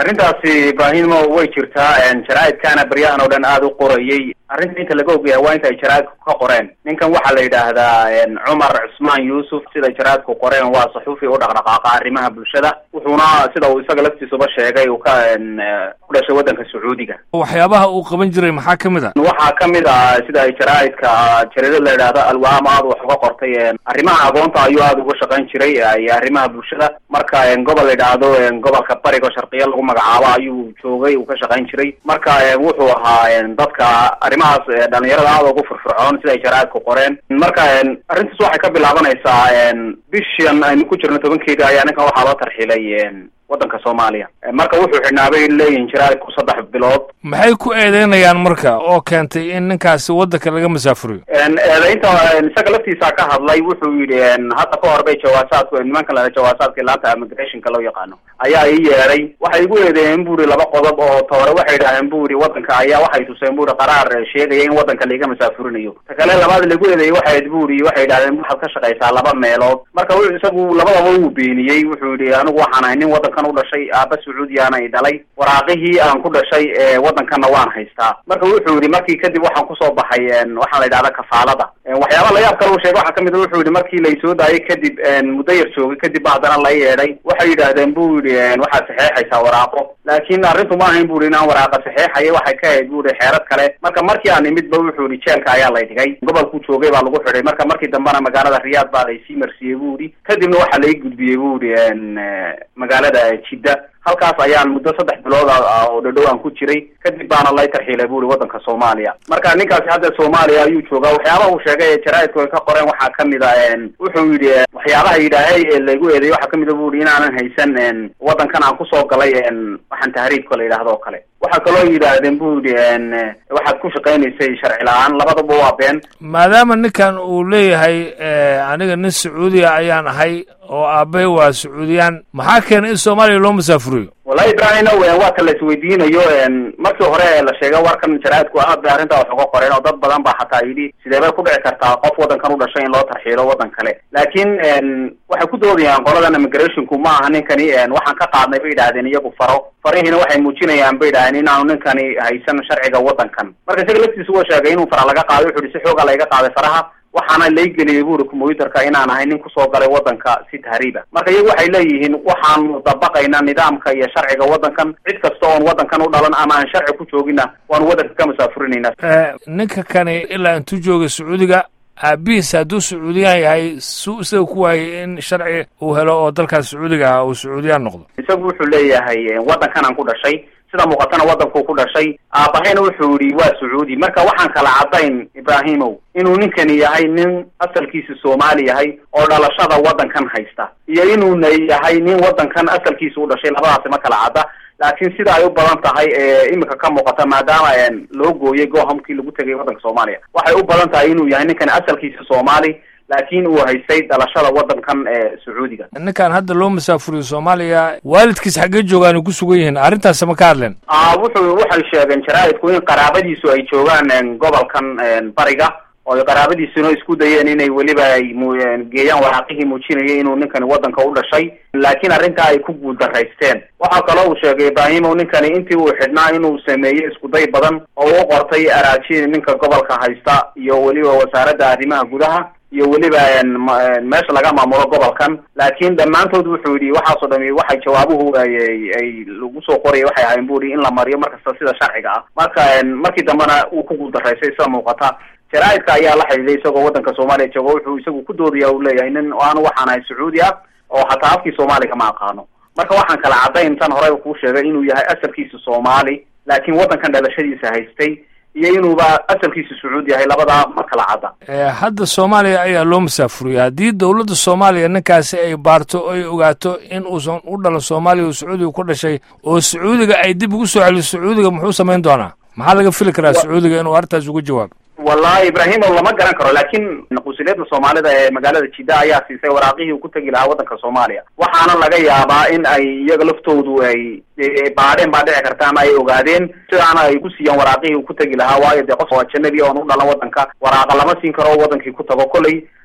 arrintaasi ibraahimo way jirtaa jaraa'idkaana baryahan oo dhan aada u qorayay arrinta inta laga ogyahay waa inta ay jaraa'idku ka qoreen ninkan waxaa la yidhaahdaa cumar cusmaan yuusuf siday jaraa'idku qoreen waa saxuufi u dhaqdhaqaaqa arrimaha bulshada wuxuuna sida uu isaga laftiisuba sheegay uu ka ku dhashay waddanka sacuudiga waxyaabaha uu qaban jiray maxaa ka mid a waxaa kamid ah sida ay jaraa'idka jaridad la yidhaahdo alwaam aada wax uga qortay arrimaha agoonta ayuu aada uga shaqayn jiray iyo arrimaha bulshada marka gobol la yidhaahdo gobolka bariga sharqiya lagu magacaabo ayuu joogay uu ka shaqayn jiray marka wuxuu ahaa dadka arrimahaas dhalinyarada aada ugu furfurcoon sida ay jaraa'idku qoreen marka arrintaas waxay ka bilaabanaysaa bishan aynu ku jirno tobankeeda ayaa ninkan waxaa loo tarxilay waddanka soomaaliya marka wuxuu xidhnaabay leeyihin jaraa'idku saddex bilood maxay ku eedeynayaan marka oo keentay in ninkaasi waddanka laga masaafuriyo eedaynta isaga laftiisa ka hadlay wuxuu yidhi hadda ka hor bay jawaasaadku nimankan la jawaasaadka laanta immigrationka loo yaqaano ayaa ii yeedhay waxay igu eedeeyeen bu ihi laba qodob oo toore waxay idhaaheen bu ihi waddanka ayaa waxay tuseen bu ihi qaraar sheegaya in waddanka laiga masaafurinayo ta kale labaad lagu eedeeyey waxayd bu ihi waxay idhahdeen waxaad ka shaqaysaa laba meelood marka isagu labadaba wuu beeniyey wuxuu yidhi anigu waxaan ahay nin waddankan u dhashay aaba sacuudiyaana i dhalay waraaqihii aan ku dhashay waddankanna waan haystaa marka wuxuu yidhi markii kadib waxaan kusoo baxay waxaa la yidhahda kafaalada waxyaaba layaab kale uu sheegay waxaa kamid a wuxuu yidhi markii laysoo daayay kadib muddo yar joogay kadib ba haddana la yeedhay waxay yidhaahdeen bu yidhi waxaad saxeexaysaa waraaqo laakin arrintu ma ahayn bu yidhi inaan waraaqa saxeexaya waxay ka ahayd bu yidhi xeerad kale marka markii aan imid ba wuxuu yidhi jeelka ayaa lay dhigay gobolkuu joogay baa lagu xidhay marka markii dambena magaalada riyaad baa laysii marsiiyey bu yidhi kadibna waxaa lai gudbiyey bu yidhi magaalada jidda halkaas ayaan muddo saddex bilood oo dhadhow aan ku jiray kadib baana lay tarxiilay bu ihi waddanka soomaaliya marka ninkaasi hadda soomaaliya ayuu joogaa waxyaabaha uu sheegay ee jaraa'idku ay ka qoreen waxaa kamid a wuxuu yidhi waxyaabaha yidhaahay ee laygu eedeeyey waxaa kamid a bu ihi inaanan haysan waddankan aan kusoo galay waxaan tahriibka la yidhahdo oo kale waxaa kaloo yidhaahdeen bu yidhi waxaad ku shaqaynaysay sharci la-aan labadaba waa been maadaama ninkan uu leeyahay aniga nin sacuudiya ayaan ahay oo aabbahay waa sacuudiyaan maxaa keenay in soomaaliya loo masaafuriyo wallahi ibraahino waa ka la isweydiinayo markii hore la sheegay warkan jaraa'idku aad bay arrintaa wax uga qoreen oo dad badan baa xataa yidhi sidee bay ku dhici kartaa qof waddankan u dhashay in loo tarxiilo waddan kale laakiin waxay ku doodayaan qoladan immigrationku ma aha ninkani waxaan ka qaadnay bay yidhahdeen iyagu faro farihiina waxay muujinayaan bay yidhahdeen inaanu ninkani haysan sharciga waddankan marka isaga laftiisa waa sheegay inuu fara laga qaaday wuxu uhi si xooga layga qaaday faraha waxaana laygeliyay bu uri combyuterka inaan ahay nin kusoo galay waddanka si tahriiba marka iyagu waxay leeyihiin waxaanu dabaqaynaa nidaamka iyo sharciga waddankan cid kasta oon waddankan u dhalan ama aan sharci ku joogina waanu waddanka ka masaafurinayna ninka kani ilaa intuu joogay sacuudiga aabihiis hadduu sacuudiyaan yahay suu isaga ku waayay in sharci uu helo oo dalkaas sacuudiga ah uu sacuudiyaan noqdo isagu wuxuu leeyahay waddankan aan ku dhashay sida muuqatana waddankuu ku dhashay aabahayna wuxuu yidhi waa sacuudi marka waxaan kala caddayn ibraahimow inuu ninkani yahay nin asalkiisa soomaali yahay oo dhalashada waddankan haysta iyo inuuna yahay nin waddankan asalkiisa u dhashay labadaasi ma kala cadda laakiin sida ay u badan tahay ee imika ka muuqata maadaama loo gooyay gohamkii lagu tegay waddanka soomaaliya waxay u badan tahay inuu yahay ninkani asalkiisa soomaali laakiin uu haystay dhalashada waddankan ee sacuudiga ninkan hadda loo masaafuriyo soomaaliya waalidkiis xaggee joogaan ay ku sugan yihiin arrintaas ma ka hadleen a wuxuu waxay sheegeen jaraa'idku in qaraabadiisu ay joogaan gobolkan bariga oo qaraabadiisuna isku dayeen inay weliba ay geeyaan waraaqihii muujinaya inuu ninkani waddanka u dhashay laakiin arrintaa ay ku guuldaraysteen waxaa kaloo uu sheegay ibraahimow ninkani intii uu xidhnaa inuu sameeyey iskuday badan oo u qortay araaji ninka gobolka haysta iyo weliba wasaaradda arrimaha gudaha iyo weliba meesha laga maamulo gobolkan laakiin dhammaantood wuxuu yidhi waxaasoo dhami waxay jawaabuhu ay ay lagu soo qoraya waxay ahayn bu ihi in la mariyo markasta sida sharciga ah marka markii dambena uu ku guuldaraysay sida muuqata jaraa'idka ayaa la xidhiiday isagoo waddanka soomaaliya jooga wuxuu isagu ku doodaya uu leeyahay nin anu waxaan ahay sacuudi ah oo hataa afkii soomaaliga ma aqaano marka waxaan kala caddayn tan horey kuu sheegay inuu yahay asalkiisa soomaali laakiin waddankan dhalashadiisa haystay iyo inuuba asalkiisa sacuudi yahay labadaa ma kala cadda hadda soomaaliya ayaa loo masaafuriyay haddii dowladda soomaaliya ninkaasi ay baarto o ay ogaato in uusan u dhalan soomaaliya oo sacuudiga ku dhashay oo sacuudiga ay dib ugu soo celiso sacuudiga muxuu samayn doonaa maxaa laga fili karaa sacuudiga inuu arrintaas uga jawaabo wallahi ibraahimo lama garan karo laakiin qusuliyadda soomaalida ee magaalada jidda ayaa siisay waraaqihii uu ku tegi lahaa waddanka soomaaliya waxaana laga yaabaa in ay iyaga laftoodu ay baadheen baa dhici karta ama ay ogaadeen sidaana ay ku siiyaan waraaqihii uu ku tegi lahaa waayo dee qof waa janabi oon u dhalan waddanka waraaqa lama siin karo wadankii ku tago kolley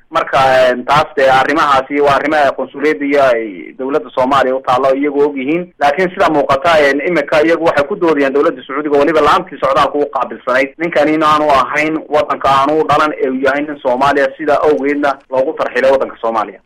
marka taas dee arrimahaasi waa arrimaha qunsuliyadda iyo ay dawladda soomaaliya utaalla iyagu og yihiin laakiin sida muuqata imika iyagu waxay ku doodayaan dawladda sacuudiga weliba laantii socdaalka u qaabilsanayd ninkan in aanu ahayn wadanka aanu dhalan ee uu yahay nin soomaaliya sida awgeedna loogu tarxilay wadanka soomaaliya